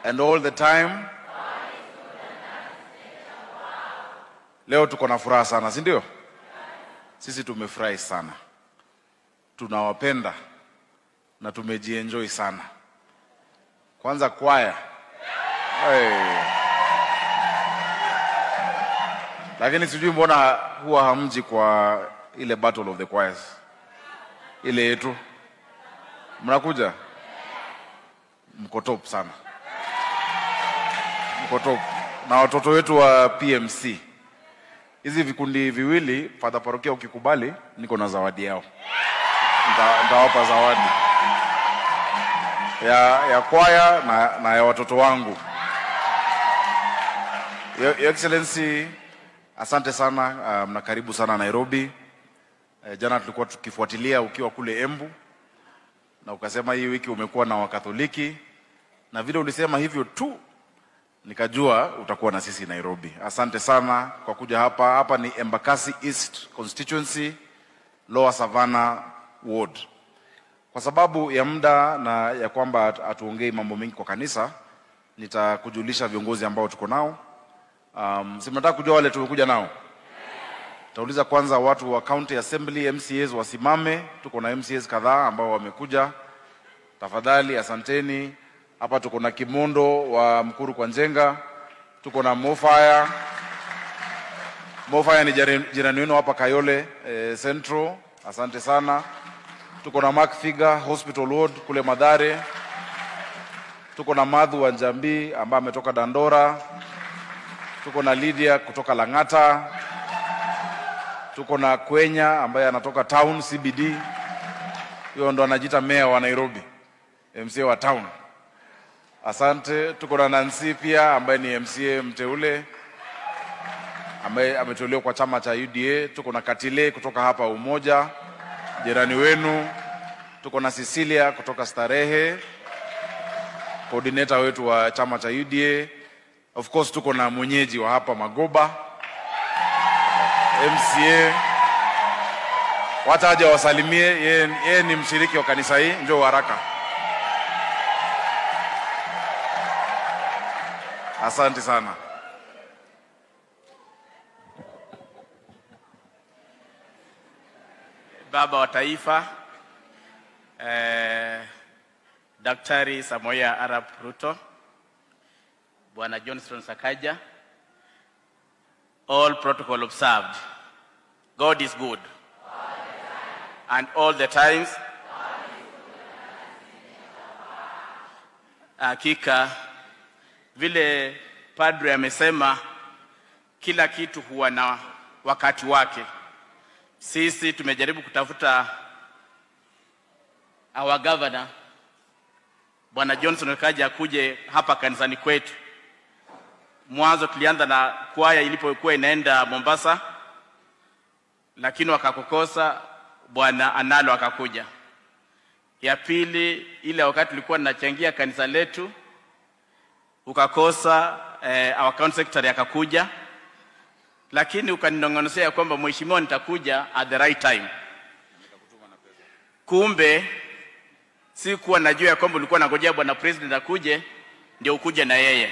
and all the time. Leo tuko na furaha sana, si ndio? Sisi tumefurahi sana, tunawapenda na tumejienjoy sana. Kwanza kwaya hey. Lakini sijui mbona huwa hamji kwa ile battle of the choirs ile yetu, mnakuja mko top sana, mko top na watoto wetu wa PMC. Hizi vikundi viwili, Father Parokia, ukikubali, niko na zawadi yao, Nita- nitawapa zawadi ya, ya kwaya na, na ya watoto wangu. Your, Your Excellency, asante sana um, na karibu sana Nairobi. Eh, jana tulikuwa tukifuatilia ukiwa kule Embu na ukasema hii wiki umekuwa na Wakatholiki na vile ulisema hivyo tu nikajua utakuwa na sisi Nairobi. Asante sana kwa kuja hapa. Hapa ni Embakasi East Constituency, Lower Savannah Ward. Kwa sababu ya muda na ya kwamba hatu- hatuongei mambo mengi kwa kanisa, nitakujulisha viongozi ambao tuko nao. Um, si mnataka kujua wale tumekuja nao? Tauliza kwanza watu wa county assembly MCAs wasimame. Tuko na MCAs kadhaa ambao wamekuja, tafadhali asanteni. Hapa tuko na Kimondo wa Mkuru kwa Njenga, tuko na Mofaya. Mofaya ni jari- jirani wenu hapa Kayole eh, Central, asante sana. Tuko na Mark Figa Hospital Ward kule Madhare. Tuko na Madhu wa Njambi ambaye ametoka Dandora. Tuko na Lydia kutoka Lang'ata. Tuko na Kwenya ambaye anatoka town CBD. Hiyo ndo anajiita meya wa Nairobi, MCA wa town. Asante. Tuko na Nancy pia ambaye ni MCA mteule ambaye ameteuliwa kwa chama cha UDA. Tuko na Katile kutoka hapa Umoja, jirani wenu. Tuko na Cecilia kutoka Starehe, coordinator wetu wa chama cha UDA. Of course tuko na mwenyeji wa hapa Magoba, MCA. Wacha aje wasalimie, yeye yeye ni mshiriki wa kanisa hii. Njoo haraka. Asante sana. Baba wa Taifa eh, Daktari Samoei Arap Ruto, Bwana Johnson Sakaja, all protocol observed. God is good. And all the times. Hakika vile padre amesema, kila kitu huwa na wakati wake. Sisi tumejaribu kutafuta our governor Bwana Johnson kaja akuje hapa kanisani kwetu. Mwanzo tulianza na kwaya ilipokuwa inaenda Mombasa, lakini wakakukosa. Bwana Analo akakuja. Ya pili, ile wakati tulikuwa tunachangia kanisa letu ukakosa, eh, our county secretary akakuja lakini ukaninong'onezea ya kwamba mheshimiwa, nitakuja at the right time. Kumbe si kuwa najua ya kwamba ulikuwa nangojea bwana president akuje ndio ukuje na yeye.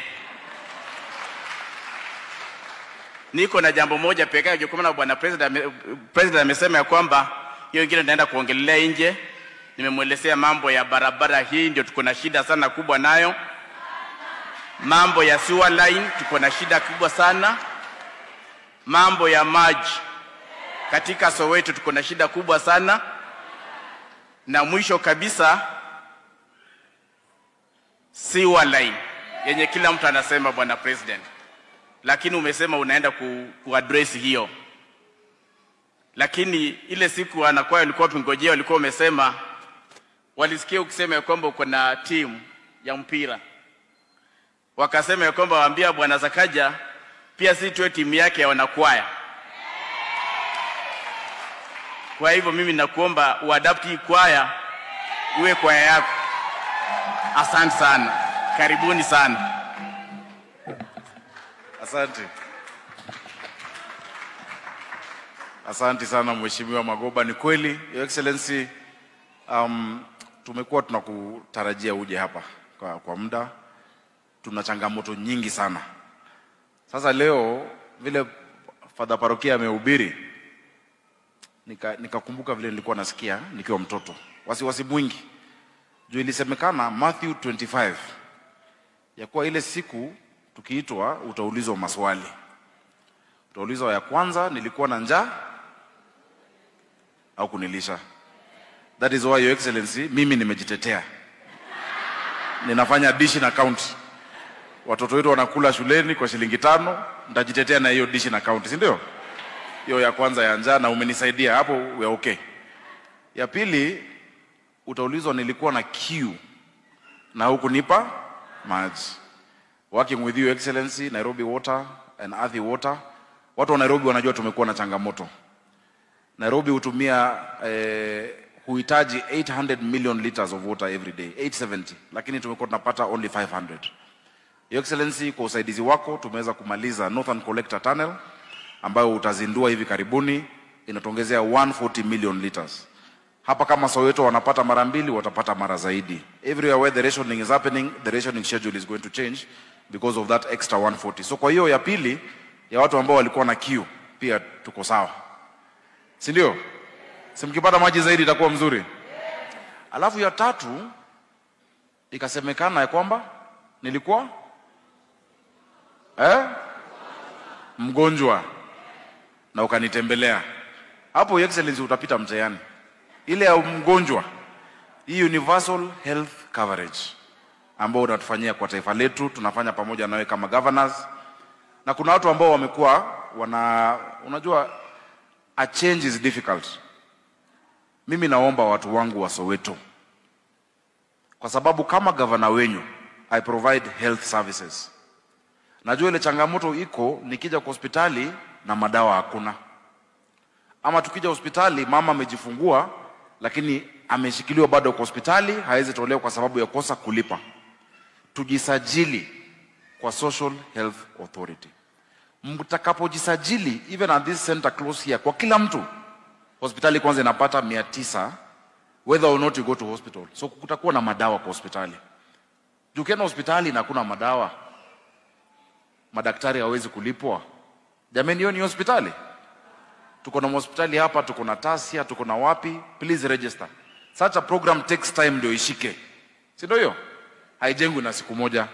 Niko na jambo moja pekee yake, kwa maana bwana president ame, president amesema ya kwamba hiyo ingine naenda kuongelelea nje. Nimemwelezea mambo ya barabara, hii ndio tuko na shida sana kubwa nayo. Mambo ya sewer line tuko na shida kubwa sana mambo ya maji katika Soweto tuko na shida kubwa sana, na mwisho kabisa sewer line yenye kila mtu anasema bwana president, lakini umesema unaenda ku, kuaddress hiyo, lakini ile siku anakuwa walikuwa pingojea, walikuwa umesema walisikia ukisema ya kwamba uko na timu ya mpira, wakasema ya kwamba waambia bwana Zakaja pia si tuwe timu yake ya wanakwaya. Kwa hivyo mimi nakuomba uadapti hii kwaya uwe kwaya yako. Asante sana, karibuni sana. Asante. Asante sana Mheshimiwa Magoba. Ni kweli Your Excellency, um, tumekuwa tunakutarajia uje hapa kwa, kwa muda tuna changamoto nyingi sana. Sasa leo vile Father Parokia amehubiri nika nikakumbuka vile nilikuwa nasikia nikiwa mtoto, wasiwasi mwingi juu ilisemekana Matthew 25 ya kuwa ile siku tukiitwa utaulizwa maswali. Utaulizwa ya kwanza, nilikuwa na njaa au kunilisha? That is why your excellency, mimi nimejitetea, ninafanya dishi na county. Watoto wetu wanakula shuleni kwa shilingi tano, nitajitetea na hiyo dishi na county, si ndio? Hiyo ya kwanza ya njaa, na umenisaidia hapo, we are okay. Ya pili utaulizwa nilikuwa na kiu na hukunipa maji. Working with you excellency, Nairobi Water and Athi Water, watu wa Nairobi wanajua tumekuwa na changamoto. Nairobi hutumia eh, huhitaji 800 million liters of water every day 870 lakini tumekuwa tunapata only 500 Your Excellency, kwa usaidizi wako tumeweza kumaliza Northern Collector Tunnel ambayo utazindua hivi karibuni, inatuongezea 140 million liters. Hapa kama Soweto wanapata mara mbili, watapata mara zaidi. Everywhere where the rationing is happening, the rationing schedule is going to change because of that extra 140. So kwa hiyo ya pili ya watu ambao walikuwa na kiu, pia tuko sawa, si ndio? Si mkipata maji zaidi itakuwa mzuri. Alafu ya tatu ikasemekana ya kwamba nilikuwa eh, mgonjwa na ukanitembelea. Hapo Your Excellency utapita mtihani. Ile ya mgonjwa, hii universal health coverage ambao unatufanyia kwa taifa letu, tunafanya pamoja nawe kama governors, na kuna watu ambao wamekuwa wana, unajua a change is difficult. Mimi naomba watu wangu wa Soweto, kwa sababu kama gavana wenyu I provide health services. Najua ile changamoto iko nikija kwa hospitali na madawa hakuna, ama tukija hospitali mama amejifungua lakini ameshikiliwa bado kwa hospitali, hawezi tolewa kwa sababu ya kosa kulipa. Tujisajili kwa Social Health Authority. Mtakapojisajili even at this center close here, kwa kila mtu hospitali kwanza inapata mia tisa whether or not you go to hospital. So kutakuwa na madawa kwa hospitali. Juu ukienda hospitali na hakuna madawa, madaktari hawezi kulipwa. Jamani, hiyo ni hospitali. Tuko na hospitali hapa, tuko na Tasia, tuko na wapi. Please register. Such a program takes time ndio ishike, si ndio? Hiyo haijengwi na siku moja.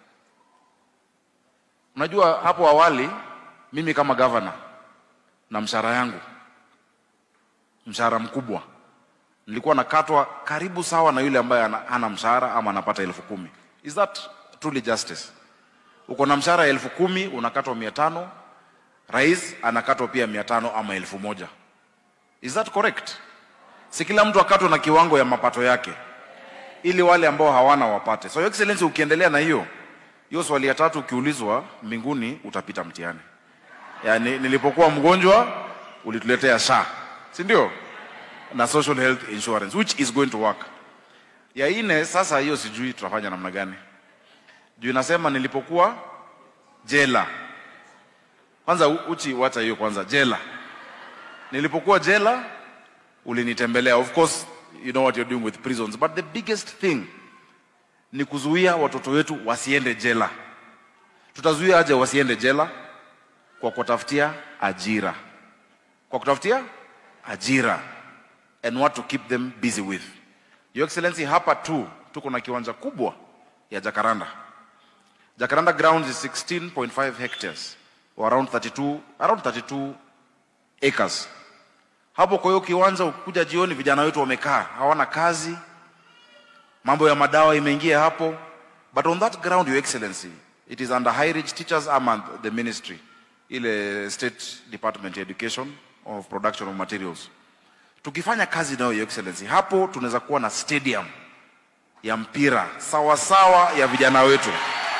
Unajua hapo awali mimi kama governor na mshahara yangu, mshahara mkubwa, nilikuwa nakatwa karibu sawa na yule ambaye ana- hana mshahara ama anapata elfu kumi. Is that truly justice? Uko na mshahara elfu kumi unakatwa mia tano rais anakatwa pia mia tano ama elfu moja. Is that correct? Si kila mtu akatwe na kiwango ya mapato yake, ili wale ambao hawana wapate. So Your Excellency, ukiendelea na hiyo hiyo swali ya tatu, ukiulizwa mbinguni utapita mtihani. Yaani, nilipokuwa mgonjwa ulituletea SHA, si ndio? Na social health insurance which is going to work. Ya ine sasa, hiyo sijui tutafanya namna gani, juu inasema nilipokuwa jela kwanza u- uchi wacha hiyo kwanza jela nilipokuwa jela ulinitembelea of course you know what you're doing with prisons but the biggest thing ni kuzuia watoto wetu wasiende jela tutazuia aje wasiende jela kwa kutafutia ajira kwa kutafutia ajira and what to keep them busy with your excellency hapa tu tuko na kiwanja kubwa ya jakaranda Jacaranda grounds is 16.5 hectares or around 32, around 32 acres. Hapo kwa hiyo kiwanja ukuja jioni, vijana wetu wamekaa hawana kazi, mambo ya madawa imeingia hapo. But on that ground, your excellency, it is under High Ridge Teachers Amand, the ministry, ile state department ya education of production of materials. Tukifanya kazi nayo your excellency, hapo tunaweza kuwa na stadium ya mpira sawa sawa ya vijana wetu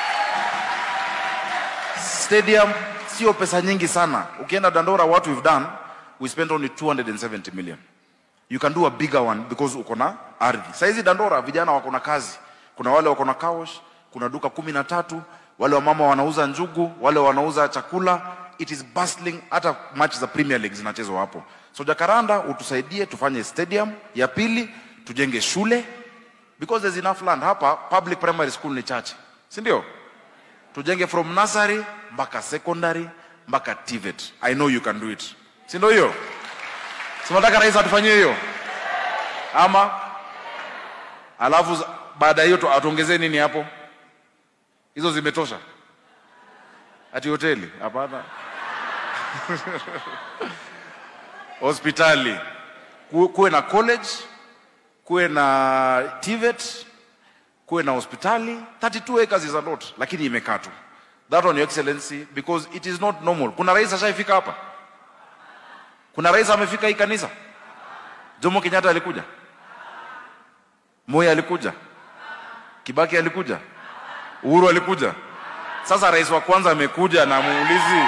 stadium sio pesa nyingi sana. Ukienda Dandora, what we've done, we spent only 270 million. You can do a bigger one because uko na ardhi. Saizi Dandora vijana wako na kazi, kuna wale wako na kawash, kuna duka kumi na tatu, wale wamama wanauza njugu, wale wanauza chakula. It is bustling, hata match za Premier League zinachezwa hapo. So Jakaranda, utusaidie tufanye stadium. Ya pili tujenge shule because there's enough land hapa. Public primary school ni chache, si ndio? tujenge from nursery mpaka secondary mpaka TVET. I know you can do it, si ndio hiyo? Si nataka rais atufanyie hiyo ama alafu za- baada ya hiyo tu- atuongezee nini hapo? Hizo zimetosha? Ati hoteli? Hapana. Hospitali Ku- kuwe na college, kuwe na TVET, kuwe na hospitali. 32 acres is a lot, lakini imekaa tu. That one, your excellency, because it is not normal. Kuna rais ashaifika hapa? Kuna rais amefika hii kanisa? Jomo Kenyatta alikuja? Moi alikuja? Kibaki alikuja? Uhuru alikuja? Sasa rais wa kwanza amekuja na muulizi.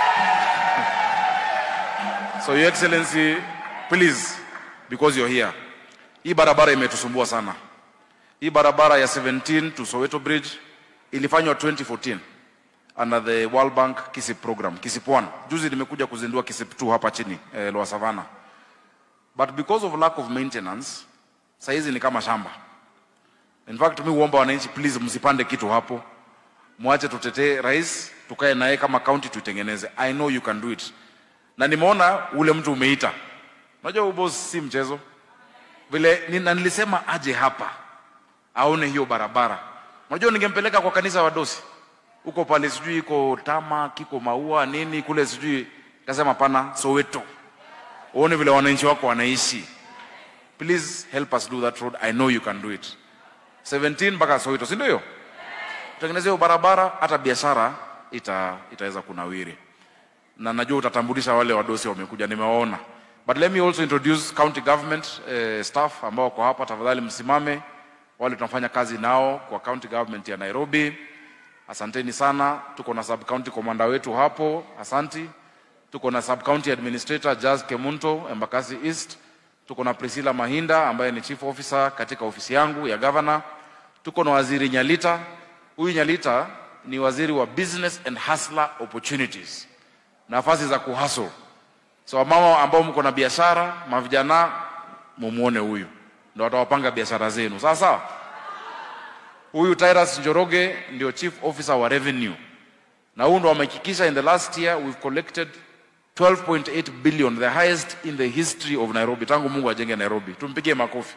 So your excellency, please because you're here. Hii barabara imetusumbua sana. Hii barabara ya 17 to Soweto Bridge ilifanywa 2014 under the World Bank KISIP program, KISIP 1. Juzi nimekuja kuzindua KISIP 2 hapa chini eh, Lower Savannah. But because of lack of maintenance, saizi ni kama shamba. In fact, mi huomba wananchi please msipande kitu hapo. Mwache tutetee rais, tukae naye kama county tuitengeneze. I know you can do it. Na nimeona ule mtu umeita. Unajua huyu boss si mchezo. Vile ni- na nilisema aje hapa aone hiyo barabara. Unajua ningempeleka kwa kanisa wa Dosi huko pale, sijui iko tama kiko maua nini kule, sijui kasema pana Soweto, uone vile wananchi wako wanaishi. Please help us do that road. I know you can do it. 17 mpaka Soweto, si ndio hiyo? Tengeneze hiyo barabara, hata biashara ita, itaweza kunawiri na najua utatambulisha wale wadosi wamekuja, nimewaona. But let me also introduce county government eh, staff ambao wako hapa. Tafadhali msimame, wale tunafanya kazi nao kwa county government ya Nairobi. Asanteni sana. Tuko na sub county commander wetu hapo, asanti. Tuko na sub county administrator Jazz Kemunto Embakasi East. Tuko na Priscilla Mahinda ambaye ni chief officer katika ofisi yangu ya governor. Tuko na waziri Nyalita. Huyu Nyalita ni waziri wa business and hustler opportunities nafasi za kuhustle. So wamama ambao mko na biashara, mavijana, mumuone huyu ndio watawapanga biashara zenu, sawa sawa. Huyu Tyrus Njoroge ndio chief officer wa revenue, na huyu ndo amehakikisha in the last year we've collected 12.8 billion, the highest in the history of Nairobi, tangu Mungu ajenge Nairobi. Tumpigie makofi.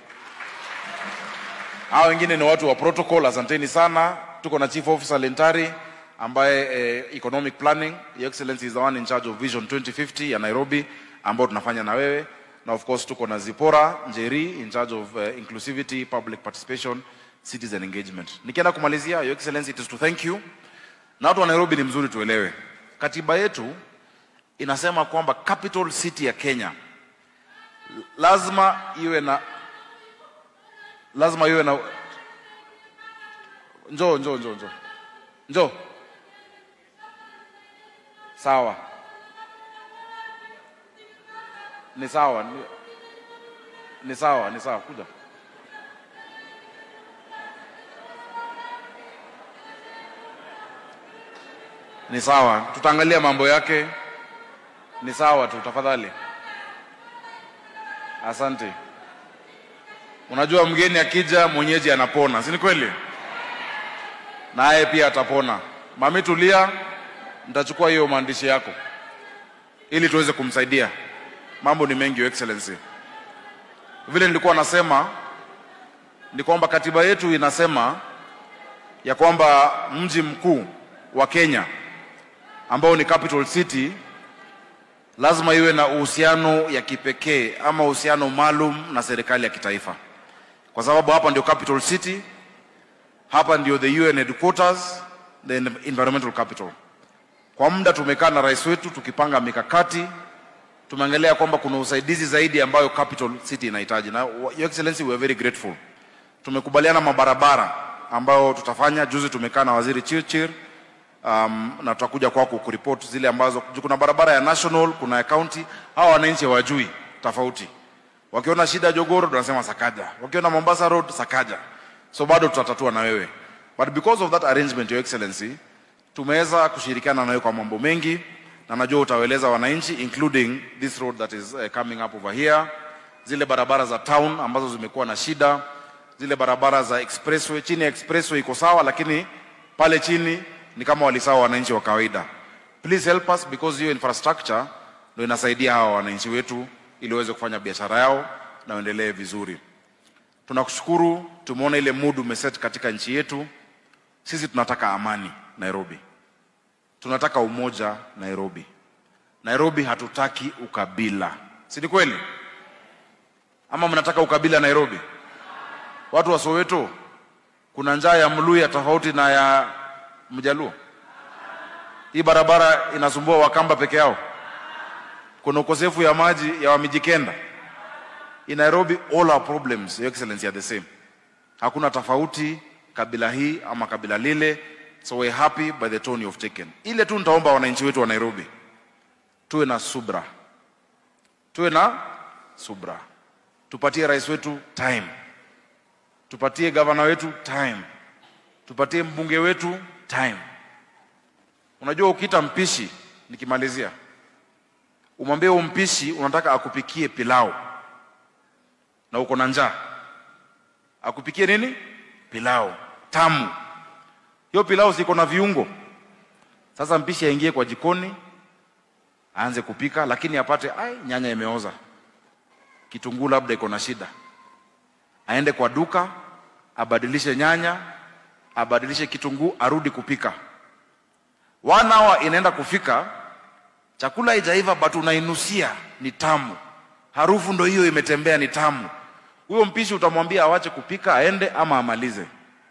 Hao wengine ni watu wa protocol, asanteni sana. Tuko na chief officer Lentari ambaye eh, economic planning, your excellency is the one in charge of vision 2050 ya Nairobi ambao tunafanya na wewe, na of course tuko na Zipora Njeri in charge of uh, inclusivity, public participation, citizen engagement. Nikienda kumalizia, your excellency, it is to thank you. Na watu wa Nairobi ni mzuri tuelewe, katiba yetu inasema kwamba capital city ya Kenya lazima iwe na lazima iwe na njoo njoo njoo njoo njoo sawa ni sawa ni, ni sawa ni sawa kuja ni sawa tutaangalia mambo yake ni sawa tu tafadhali asante unajua mgeni akija mwenyeji anapona si ni kweli naye pia atapona mami tulia nitachukua hiyo maandishi yako ili tuweze kumsaidia mambo ni mengi your excellency vile nilikuwa nasema ni kwamba katiba yetu inasema ya kwamba mji mkuu wa Kenya ambao ni capital city lazima iwe na uhusiano ya kipekee ama uhusiano maalum na serikali ya kitaifa, kwa sababu hapa ndio capital city, hapa ndio the UN headquarters, the environmental capital. Kwa muda tumekaa na rais wetu tukipanga mikakati, tumeangalia kwamba kuna usaidizi zaidi ambayo capital city inahitaji, na your excellency we are very grateful. Tumekubaliana mabarabara ambayo tutafanya. Juzi tumekaa na waziri Chirchir um, na tutakuja kwako kuripoti zile ambazo juu kuna barabara ya national, kuna ya county. Hawa wananchi hawajui tofauti, wakiona shida Jogoro tunasema Sakaja, wakiona Mombasa Road Sakaja, so bado tutatatua na wewe, but because of that arrangement your excellency, tumeweza kushirikiana na wewe kwa mambo mengi, na najua utawaeleza wananchi including this road that is uh, coming up over here, zile barabara za town ambazo zimekuwa na shida, zile barabara za expressway. Chini ya expressway iko sawa, lakini pale chini ni kama walisawa wananchi wa kawaida. Please help us because hiyo infrastructure ndio inasaidia hawa wananchi wetu ili waweze kufanya biashara yao na waendelee vizuri. Tunakushukuru, tumeona ile mood umeset katika nchi yetu. Sisi tunataka amani Nairobi, tunataka umoja Nairobi. Nairobi hatutaki ukabila, si ni kweli? Ama mnataka ukabila Nairobi? Watu wa Soweto, kuna njaa ya Mluya tofauti na ya Mjaluo? Hii barabara inasumbua Wakamba peke yao? Kuna ukosefu ya maji ya Wamijikenda? In Nairobi all our problems, Your Excellency, are the same. Hakuna tofauti kabila hii ama kabila lile, so we're happy by the tone you've taken. Ile tu nitaomba wananchi wetu wa Nairobi tuwe na subra, tuwe na subra, tupatie rais wetu time, tupatie gavana wetu time, tupatie mbunge wetu time. Unajua, ukiita mpishi, nikimalizia, umwambie huyo mpishi unataka akupikie pilau na uko na njaa, akupikie nini? Pilau tamu. Hiyo pilau siko na viungo. Sasa mpishi aingie kwa jikoni aanze kupika, lakini apate ai, nyanya imeoza, kitunguu labda iko na shida, aende kwa duka abadilishe nyanya, abadilishe kitunguu, arudi kupika. One hour inaenda kufika, chakula haijaiva but unainusia ni tamu, harufu ndo hiyo imetembea, ni tamu. Huyo mpishi utamwambia awache kupika aende ama amalize?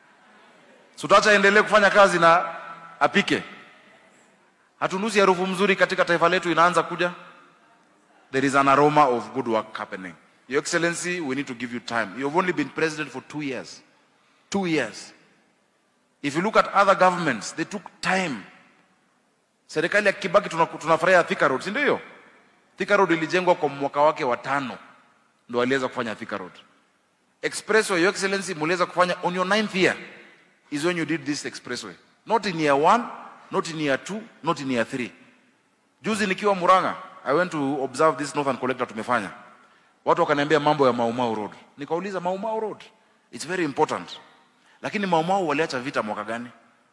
Si utaacha aendelee kufanya kazi na apike? Hatunusi harufu mzuri katika taifa letu inaanza kuja. There is an aroma of good work happening. Your Excellency, we need to give you time. You have only been president for two years. Two years. If you look at other governments, they took time. Serikali ya Kibaki tuna- tunafurahia Thika Road, si ndio hiyo? Thika Road ilijengwa kwa mwaka wake wa tano ndo waliweza kufanya Thika Road. Expressway, Your Excellency, muliweza kufanya on your ninth year is when you did this expressway. Not in year one, not in year two, not in year three. Juzi nikiwa Murang'a, I went to observe this Northern Collector tumefanya. Watu wakaniambia mambo ya Maumau Road. Nikauliza Maumau Road, it's very important. Lakini Maumau waliacha vita mwaka gani?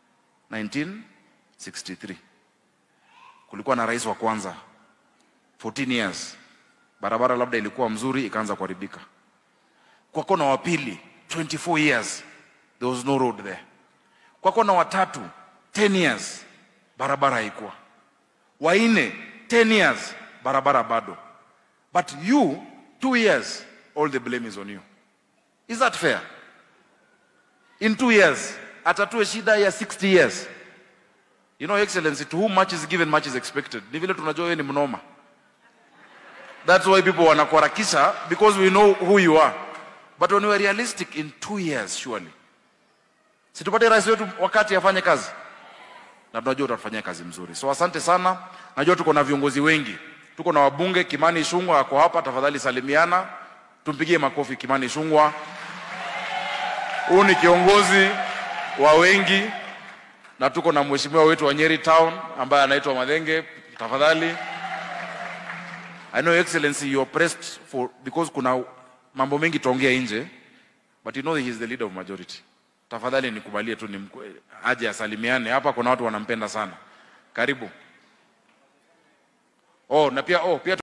1963. Kulikuwa na rais wa kwanza 14 years. Barabara labda ilikuwa mzuri ikaanza kuharibika. Kwa kona wa pili 24 years there was no road there. Kwa kona wa tatu 10 years barabara haikuwa. Wa nne 10 years barabara bado. But you two years all the blame is on you. Is that fair? In two years atatue shida ya 60 years. You know, Excellency, to whom much is given, much is expected. Ni vile tunajua wewe ni mnoma. That's why people wanakuharakisha because we know who you are. But when we are realistic in two years surely. Situpate rais wetu wakati afanye kazi. Na tunajua utafanyia kazi mzuri. So asante sana. Najua tuko na viongozi wengi. Tuko na wabunge Kimani Ichung'wah ako hapa, tafadhali salimiana. Tumpigie makofi Kimani Ichung'wah. Huyu ni kiongozi wa wengi na tuko na mheshimiwa wetu wa Nyeri Town ambaye anaitwa Madhenge, tafadhali. I know excellency you are pressed for because kuna mambo mengi tuongea nje but you know he is the leader of majority. Tafadhali nikubalie tu ni aje asalimiane hapa, kuna watu wanampenda sana. Karibu. Oh, na pia oh, pia